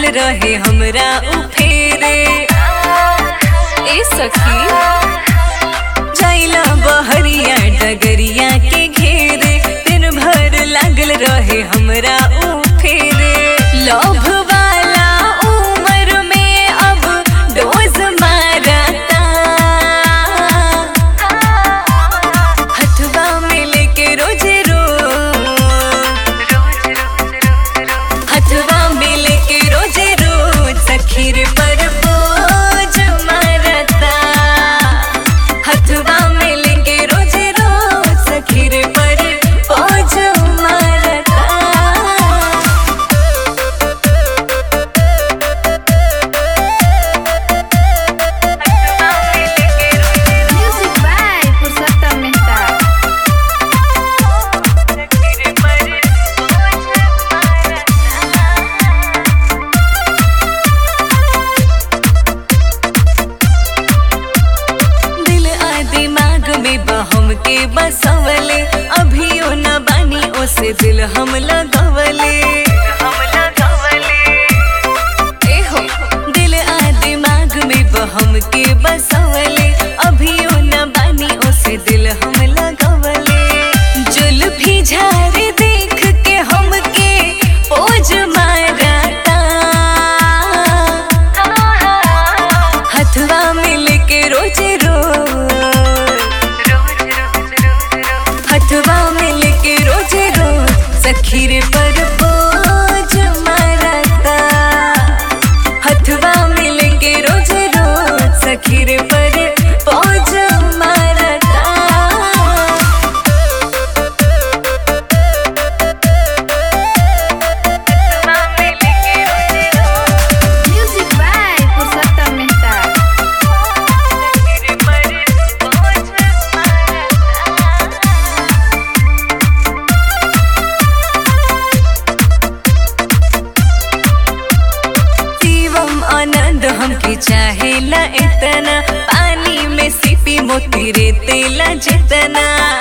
रहे हमरा उ फेरे ए सखी जाइला बहरिया डगरिया के घेरे दिन भर लागल रहे हमरा उ फेरे लोभ वाला उम्र में अब डोज मारता हथवा में लेके रोज रोज हथवा में लेके रोज रोज सखीर पर बोझ मारता हथवा में लेके रोज रोज सखीर पर बोझ मारता Music by Pursata Mehta. दिल आ दिमाग में बहम के बसवले अभियो न बानी ओसे दिल हम लगवले ए हो दिल आ दिमाग में बहम के बसवले अभियो न बानी ओसे दिल हम लगवले जुल्फी झारे देख के हमके पोज मारता हथवा मिल के रोज रोज हथवा मिल के रोज रोज सखीर पर बोझ मारता हथवा मिल के रोज रोज सखीर पर बोझ मारता Music by Pursata Mehta. Shivam आनंद हमके चाहेला इतना पानी में सिपी मोती रे तेला जितना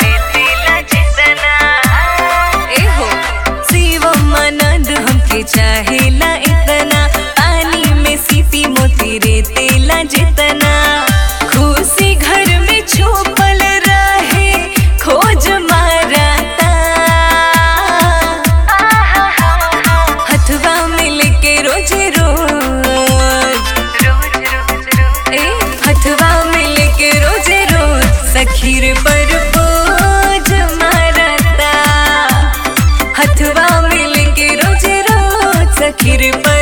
ए हो शिवम आनंद हमके चाहेला इतना पानी में सिपी मोती रे तेला जितना खुशी घर में छुपल रहे खोज मारता हथवा मिल के रोज रोज ए हथवा मिल के रोज रोज सखीर पर बोझ मारता हथवा मिल के रोज रोज सखीर पर